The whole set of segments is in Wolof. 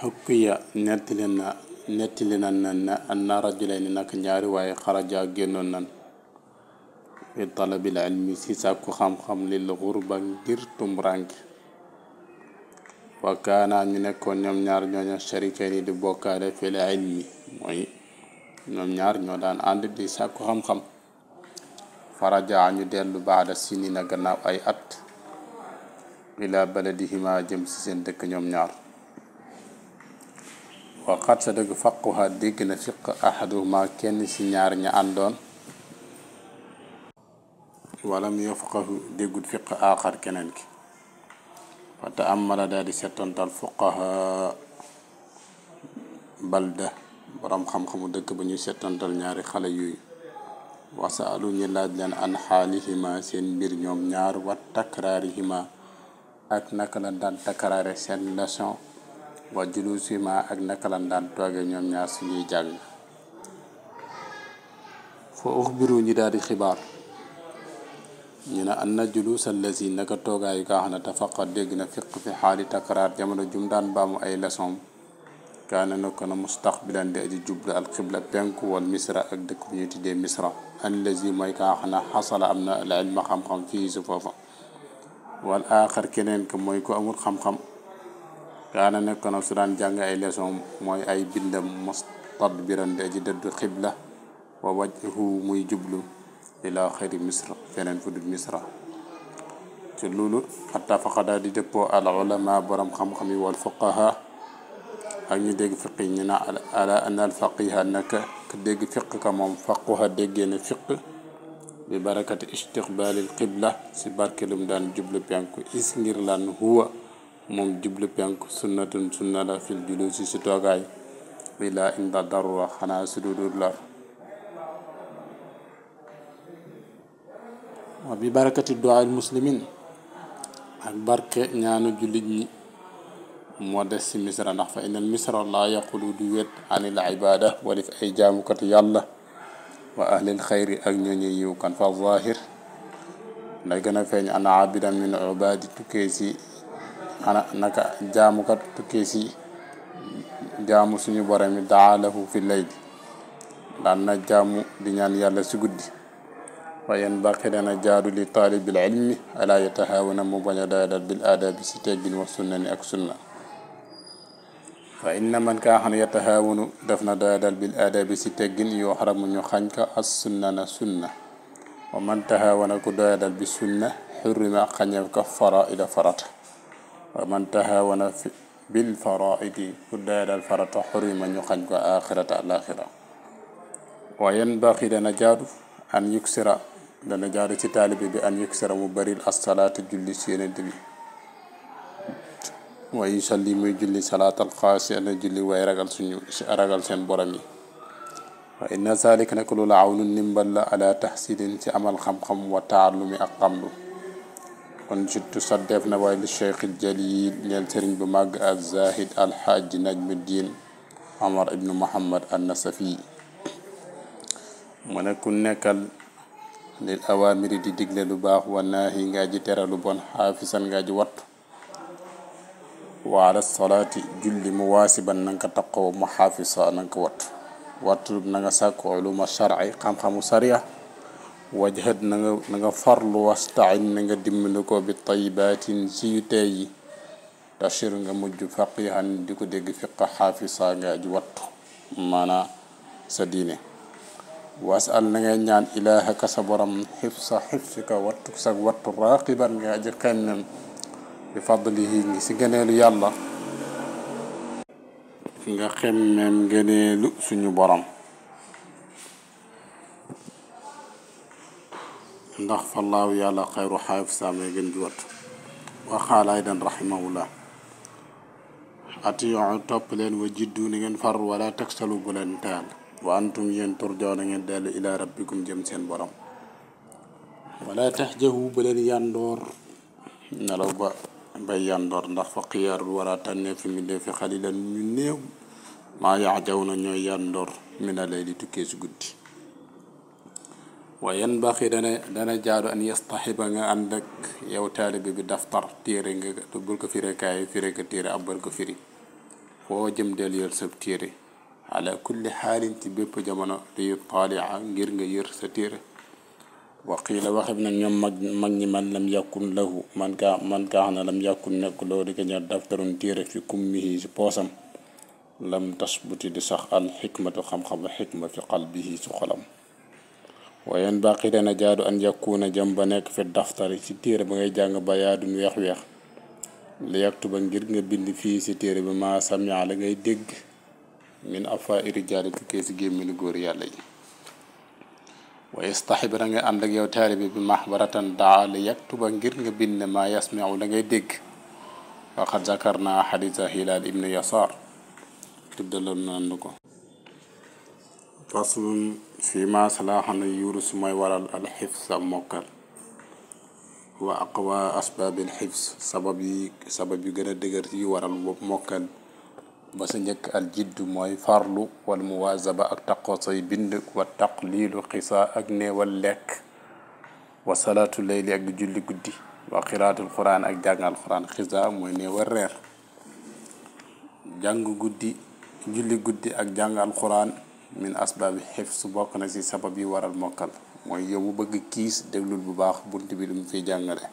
xukkiya nettali na nettali na na anna rajulayni nak ñaari waaye xaraja génnoon nan fi talabil ilmi si sàkku xam-xam lil xurba ngir tumranke wa kaana ñu nekkoon ñoom ñaar ñooña sharikayni di bokkaale fil ilmi mooy ñoom ñaar ñoo daan ànd di sàkku xam-xam faraja ñu dellu baada sinina gannaaw ay at ila baladihima jëm si seen dëkk ñoom ñaar waxat sa dëgg faquha dégg na fiq ahaduhuma kenn si ñaar ña àndoon walam yafqahu déggut fiq aaxar keneen ki fa taamala daal di settantal fuqaha balda borom xam-xamu dëkk ba ñuy settantal ñaari xale yooyu wasaalu ñu laaj leen an xaalihima seen mbir ñoom ñaar wa takraarihima ak naka la daan takraare seen leçon wa julusihima ak naka la daan tooge ñoom ñaar suñuy jàng foo uxbiru ñi daal di xibaar ñu ne an na julus allazi naka toogaayu kaa xam ne tafaqa dégg na fiq fi xaali takraar jamono jum daan baamu ay leçon kaana na ko na mustaqbilan di aji jublu al xibla penku wal misra ak dëkk bu ñu tuddee misra allazi mooy kaa xam ne xasala am na al ilma xam-xam fii su foofa wal aaxar keneen ko mooy ko amul xam-xam kaana nekk na su daan jàng ay leçon mooy ay bindam mustadbiran di aji dëddu xibla wa wajhu muy jublu ila xayri misra feneen fu dul misra ci loolu attafaqa daal di dëppoo al ulama borom xam-xam yi wal fuqaha ak ñu dégg fiq yi ñu na ala an al faqiha naka ka dégg fiq ka moom faquha déggee na fiq bi barakati istiqbalil qibla si barkelum daan jublu penku is ngir lan huwa moom jublu penku sunnatun sunna la fil julusi si toogaay ila inda darura xanaa su dudul lar wa bi barakati du'a al muslimin ak barke ñaanu jullit ñi moo des ci misra ndax fa inal misra laa yaqulu du wét anil ibada walif ay jaamukatu yàlla wa ahlil xayri ak ñooñu yiw kan fa zahir nday gën a feeñ ana abidan min ubadi tukkee si ana naka jaamukat tukkee si jaamu suñu borom mi daalahu fi layli daan na jaamu di ñaan yàlla si guddi wa yanbaqi dana jaadu li taalibil ilmi ala yatahawana mu bañ a doyadal bil aadabi si teggin wa sunnani ak sunna fa inna man kaa xam ne yatahaawanu def na doyadal bil aadabi si teggin yoo xaramu ñu xañ ka as sunna na sunna wa man tahaawana ku doyadal bi sunna xurrima xañeef ka faraida farata wa man tahaawana bil faraidi ku doyadal farata xurrima ñu xañ ko axirata alaxira wa yanbaqi dana jaadu an yuksira dana jaadu ci taalibe bi an yuksira mu baril assalaata julli si yonent bi wa yusalli muy julli salaatal xaasi ana julli way ragal suñu ragal seen borom yi wa inna zalik nag loolu awnu ndimbal la ala taxsilin ci amal xam-xam wa taallumi ak xamlu kon surtout saddeef na waaye li cheikh jalil ñeel sëriñ bu màgg al zahid alxaaji najmuddin omar ibnu muhammad an nasafi mu ne ku nekkal lil awaamiri di digle lu baax wa naahi ngaa ji tere lu bon xaafisan ngaa ji wattu wa ala salaati julli mu waasiban na nga ko taqoo mu xaafisa na nga ko wattu wattu na nga sàkku uluma sharci xam-xamu sariya wajhad na nga na nga farlu wastain na nga dimbali ko bi tayibatin si yu tey yi tashir nga mujj faqihan di ko dégg fiqa xaafisa ngaa ji wattu maanaa sa diine wasal na ngay ñaan ilaahaka sa borom xifsa xifsika wattu sa wattu raqiban nga aji xemmem bi fadlihi ngi si gëneelu yàlla nga xemmem gëneelu suñu borom ndax fallaahu yàlla xayru xaafisa may gën ji wattu waxaala aydan rahimahullah atiyu topp leen wa jiddu ni ngeen far wala taksalu bu leen taal wa antum yéen turjoo na ngeen dellu ila rabbikum jëm seen borom wala taxjahu ba leen yandoor nelaw ba bay yandoor ndax fa xiyaarul wara tànnee fi mi fi xalilan ñu néew maa yaxjaw na ñooy yandoor mi na lay di tukkee si guddi wa yanbaxi dana dana jaadu an yastaxiba nga ànd ak yow taalibe bi daftar téere nga bul ko fire kaay fire ko téere ab bal ko firi foo jëm del yër sa téere ala kulli xaalin ci bépp jamono li taalia ngir nga yër sa téere wa qiila waxeb nag ñoom mag mag ñi man lam yàkkun lahu man kaa man kaa xam ne lam yàkkun nekk loo di ko ñor daftarun téere fi kummihi si poosam lam tasbuti di sax al xikmatu xam-xam xikma fi qalbihi si xolam wayen baqi dana jaadu an yakkuuna jëm ba nekk fi daftari si téere ba ngay jàng ba yaadun weex-weex li yaktu ba ngir nga bind fii si téere bi ma samia la ngay dégg min afa irijaali tukkee si gémminu góor yàlla yi wa yastaxib da nga ànd ak yow taalibi bi maxbaratan daa li yaktuba ngir nga bind ma yasmiu la ngay dégg waxad zakarna xadisa hilaal ibnu yasaar tuddaloon nañu ko faslun fi ma salaaxana yurus mooy waral al xifsa mokkal wa aqwa asbaabil xifs sabab yi sabab yu gën a dëgër yi waral mokkal ba sa njëkk al jiddu mooy farlu wal muwaazaba ak taqoo say bind wa taqliilu xisaa ak néewal lekk wa salaatu leyli ak di julli guddi wa qiraatul quran ak jàngal quran xisaa mooy néewal reer jàng guddi julli guddi ak jàngal quran min asbaabi xifs bokk na ci sabab yi waral mokkal mooy yow mu bëgg kiis déglul bu baax bunt bi lu mu fiy jàngale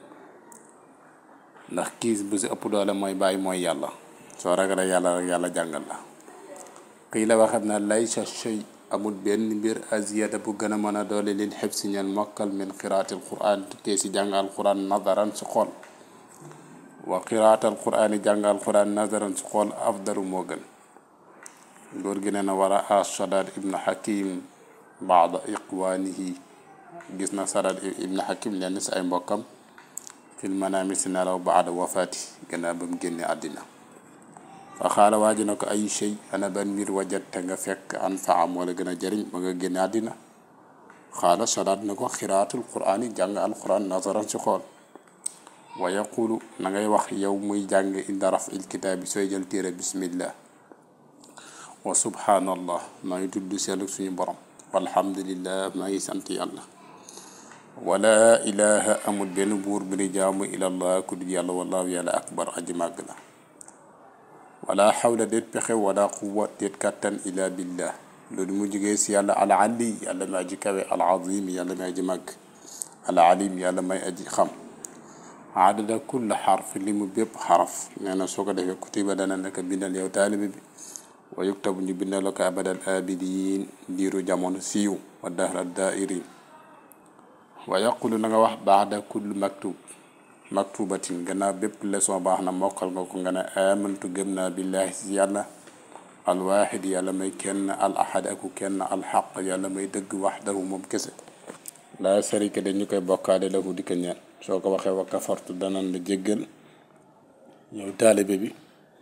ndax kiis bu si ëpp doole mooy bàyyi mooy yàlla soo ragalee yàlla rek yàlla jàngal la xii la waxam na laysa shay amul benn mbir aziyada bu gën a mën a doole lil xib si ñeen mokkal min qiraatil quran tukkee si jàngal quran nadaran si xool wa qiraatal quran yi jàngal quran nadaran si xool afdaru moo gën góor gi nee na war a as sadad ibnu hakim baada iqwaanihi gis na sadad ibnu hakim lenn si ay mbokkam fil manaami si nelaw baada wafaati gannaaw ba mu génne àddina fa xaala waaji na ko ay shay ana ban mbir wajatte nga fekk an fa am wala gën a jëriñ ba nga génne àddina xaala sadaat na ko xiraatul quraan yi jàng alquran nazaran si xool wa yaqulu na ngay wax yow muy jàng inda raf il kitaab bi sooy jël téere bismillah wa subhanallah maa ngi tudd sell suñu borom walhamdulillah maa ngi sant yàlla wala ilaha amul benn buur bu ni jaamu ilallah ku dul yàlla wallahu yàlla akbar aji màgg la wala xawla déet pexe wala quwa déet kàttan ila billah loolu mu jógee si yàlla al ali yàlla may aji kawe al azim yàlla may aji màgg al alim yàlla may aji xam adada kull xarf li mu bépp xaraf nee na soo ko defee kutiba dana naka bindal yow taalibi bi wa yuktabu ñu bindal la ko abadal abidiin diiru jamono siiw wa dahra dairin wa yaqulu na nga wax baada kull maktub maktubatin gannaaw bépp leçon baax na mokkal nga ko nga ne amantu gëm naa billahi si yàlla alwaxid yàlla may kenn al ahad aku kenn alxaq yàlla may dëgg waxdahu moom kese laa sarika dañu koy bokkaale lahu di ko ñeel soo ko waxee wa kafartu danan la jéggal yow taalibe bi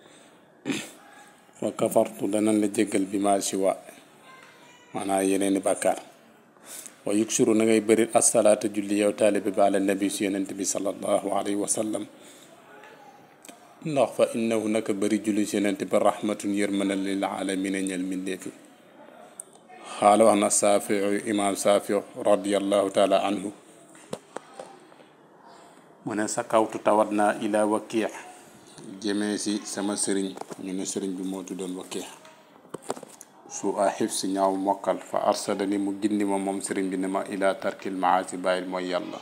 wa kafartu danan la jéggal bi ma siwa maanaam yeneeni bàkkaar wa yuksuru na ngay bëri asalaata julli yow taalibe bi ala nabi si yonent bi salallahu alayhi wa sallam ndax fa innahu naka bëri julli si yonent bi rahmatun yërmana lil alamina ñel mindeefi xaala wax na saafiu imam saafiu radiallahu taala anhu mu ne sa kawtu tawat naa ila wakiix jëmee si sama sëriñ ñu ne sëriñ bi moo tuddoon wakiix su a xif si ñaaw mokkal fa arsadani mu gindi ma moom sëriñ bi ne ma ila tarkil maasi bàyyil mooy yàlla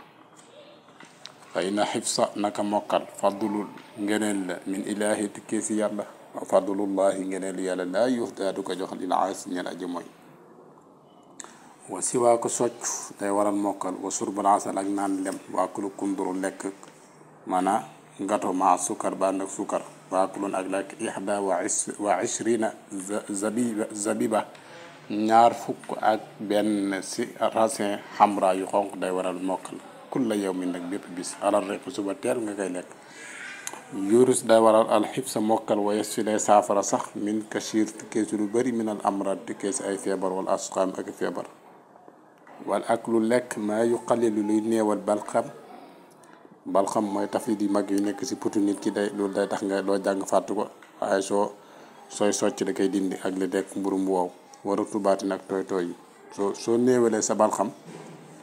fa ina xifsa naka mokkal fadlul ngeneen la min ilahi tukkee si yàlla wa fadlullahi ngeneen yàlla laa yuxdaa du ko jox lil aasi ñel aji mooy wa siwaa ko socc day waral mokkal wa surbal asal ak naan lem waakulu kunduru lekk maanaa ngato ma sukar ba ànd ak sukar waakulun ak lekk ixda wa is wa ishrina zabiba zabiba ñaar fukk ak benn si raisin xamra yu xonq day waral mokkal kulla yawmin nag bépp bis alal rek suba teel nga koy lekk yurus day waral alxib sa mokkal wa yes fi day saafara sax min kashir tukkee si lu bëri min al amrad tukkee si ay feebar wala asqaam ak feebar wal ak lu lekk maa yu xalilu luy néewal balxam balxam mooy taflit yu mag yu nekk si putu nit ki day loolu day tax nga doo jàng fàttu ko waaye soo sooy socc da koy dindi ak li dekk mburu mu wow war a tubaati nag tooy tooy yi soo soo néewalee sa balxam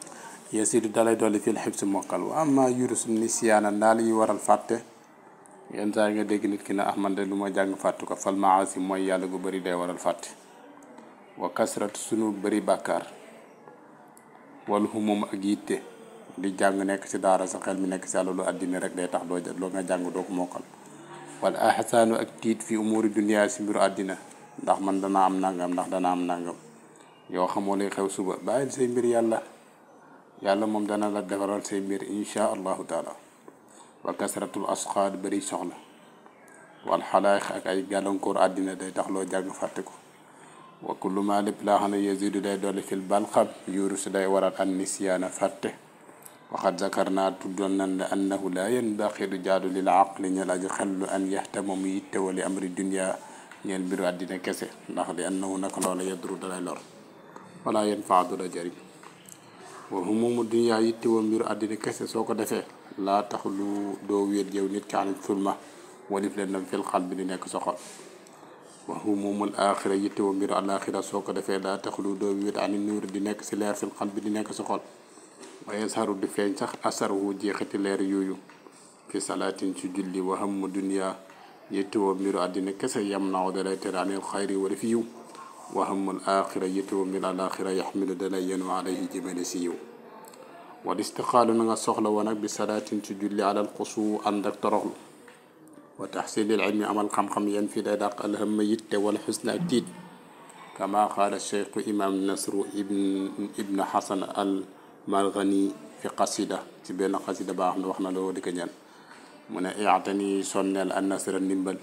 yasidu dalay dolli fil xib si mokkal wa amma yurus ni siyaana daal yi waral fàtte yenn saa yi nga dégg nit ki ne ah man de lu ma jàng fàttu ko fal maasi mooy yàlla gu bëri day waral fàtte wa kasrat sunu bëri bàkkaar wal humum ak yitte di jàng nekk ci daara sa xel mi nekk ci àlalu àddina rek day tax doo loo nga jàng doo ko mokkal wala ahsaanu ak tiit fi umuri dunia si mbiru àddina ndax man dana am nangam ndax dana am nangam yoo xamoo lay xew suba bàyyil say mbir yàlla yàlla moom dana la defaral say mbir insha allahu taala wa kasratul asxaad bëri soxla wal xalaax ak ay gàllankoor àddina day tax loo jàng fàtte ko wa kullu ma lépp laa xam ne yasidu day dolli fil balxam yuuru si day waral an nisyaana fàtte waxat zakar naa tuddoon nan la annahu laa yanbaqi du jaadu lil aqli ñel aji xellu an yaxtama mu yittewoo li amri dunia ñeel mbiru àddina kese ndax li annahu naka loola yadru dalay lor wala yanfaa du la jëriñ wa humumu dunia yittewoo mbiru àddina kese soo ko defee laa tax lu doo wéet yow nit ki anit sulma walif leen nam fil xal bi di nekk sa xol wa humumul axira yittewoo mbiru alaxira soo ko defee laa tax lu doo wéet anit nuur di nekk si leer fil xal bi di nekk sa xol waaye saru di feeñ sax asaruhu jeexiti leer yooyu fi salaatin ci julli wa hammu dunia yittewoo mbiru àddina kese yam naaw dalay tere anil xayri wala fi yiw wa hammul axira yittewoo mbiru alaxira yaxmilu dalay yenu alayhi jëmale si yiw wal istixaalu na nga soxla woon ak bi salaatin ci julli alal xusu ànd ak toroxlu wa taxsilil ilmi amal xam-xam yan fii day dàq alhamma yitte wala xusna ak tiit kama qaala cheikhu imam nasru ibn ibn xasan al margani fi qasida ci benn qasida baa xam ne wax na loo di ko ñaan mu ne iatani sonneel an nasra ndimbal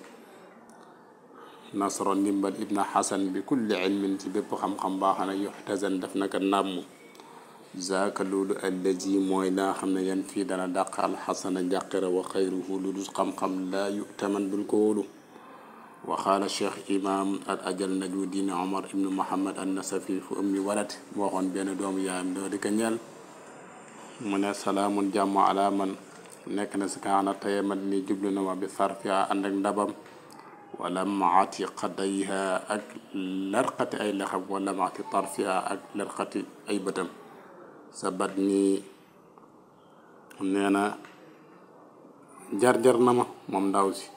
nasro ndimbal ibna xasan bi kulli ilmin ci bépp xam-xam baa xam ne yuxtasan daf naka nàmm zaaka loolu allazi mooy laa xam ne yan fii dana dàq alxasana njàqira wa xayruhu lu dul xam-xam laa yutaman bul ko wóolu wa qaala cheikh imam al ajal naju diin omar ibnu mohammad an nasafi fu ummi walat mu waxoon benn doomu yaayam doo di ko ñeel mu ne salaamun jàmm ala man nekk na si kaana tayamat ni jublu na ma bi sarfiha ànd ak ndabam wala maati xadayha ak larqati ay lexam wala maati tarfiha ak larqati ay bëtam sa bat nii nee na jar-jar na ma moom ndaw si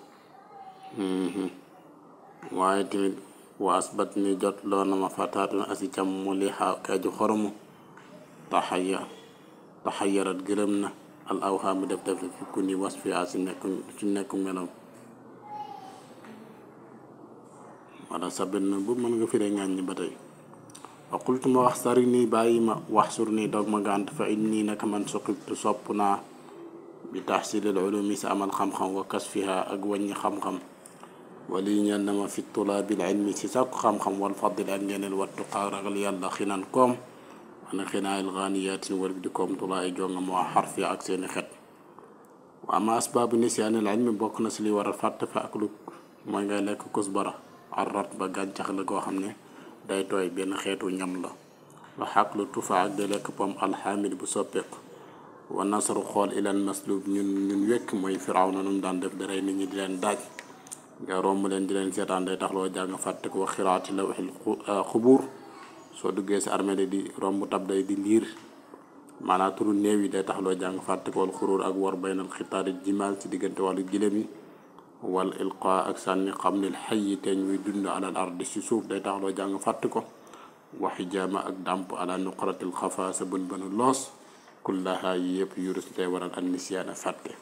waaye tamit waas bat ni jot loo na ma fataatun asi cam mu li xaa kaaju xoromu taxaya taxayarat gërëm na al awxaa mu def def fi ku ni was fi asi nekk ci nekku melam wala sabit na bu mën nga firee ngaañ ñi ba tey wa qultu ma wax sari nii bàyyi ma wax sur nii doog ma gànt fa inni naka man suqibtu sopp naa bi taxsilil ulumi sa amal xam-xam wa kasfiha ak wàññi xam-xam wali ñeel na ma fi tulaabil ilmi si sàkku xam-xam wal fadli ak ngeneel wattu ragal yàlla xinan koom wana xinaayil xaaniyaatin wal di koom tulaa ay jonga moo xarfi ak seeni xet wa ama asbaabu nisyaanil ilmi bokk na si li war a fàtte fa ak lu mooy ngay lekk kusbara arrat ba gàncax la koo xam ne day tooy benn xeetu ñam la wa xaq lu tufa ak di lekk pom alxaamid bu soppeeku wa nasaru xool ilal maslub ñun ñun wekk mooy firaw na num daan def di rey nit ñi di leen daaj nga romb leen di leen seetaan day tax loo jàng fàtte ko wax xiraati la waxil xubuur soo duggee si armée di romb tab day di liir maanaam turu néew yi day tax loo jàng fàtte ko wal xuruur ak war baynal xitaari jimaal ci diggante wàllu gilem yi wal ilqa ak sànni xam ne xay yi teeñ muy dund alal ardi si suuf day tax loo jàng fàtte ko waxi jaama ak dàmp ala nuqratil xafa sa bën bënu loos kullaha yi yëpp yurus day waral an nisyaana fàtte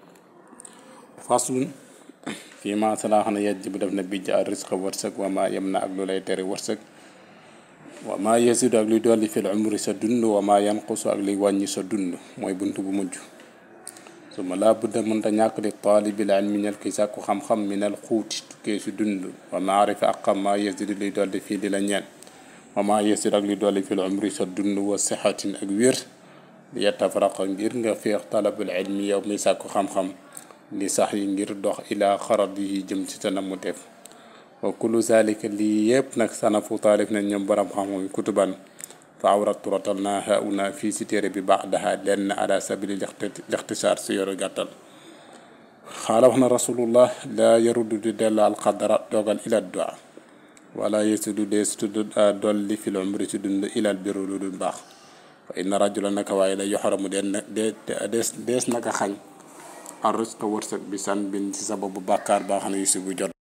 faslun fii ma salaa xam ne yajj bu def na bijj al risque wërsëg wa ma yem na ak lu lay tere wërsëg wa ma yasidu ak luy dolli fil umri sa dund wa ma yanqusu ak luy wàññi sa dund mooy bunt bu mujj su ma laa budda mënta ñàkk di taalibil ilmi ñel ki sàkku xam-xam minal xuuti tukkee si dund wa maarifa ak xam ma yasidu luy dolli fii di la ñeen wa ma yasidu ak luy dolli fil umri sa dund wa sixatin ak wér li yatafaraqa ngir nga féex talabul ilmi yow mi sàkku xam-xam li sax yi ngir dox ilaa xarat yi jëm ci sa namu def wa kullu zalika lii yëpp nag sanafu taalif nañ ñoom borom xam-xam yi kutuban fa awratu rotal naa hauna fii si téere bi baadaha lenn ala sabili lixtisaar si yoru gàttal xaala wax na rasulullah laa yaruddu di dellu alxadara dogal ila dua wala yesidu dees tudd dolli fil umri si dund ilal biru lu dul baax fa inna rajula naka waaye la yoxaramu den dees dees naka xañ ar risqa wërsëg bi san bin ci sababu bàkkaar baa xam ne yu si bu jot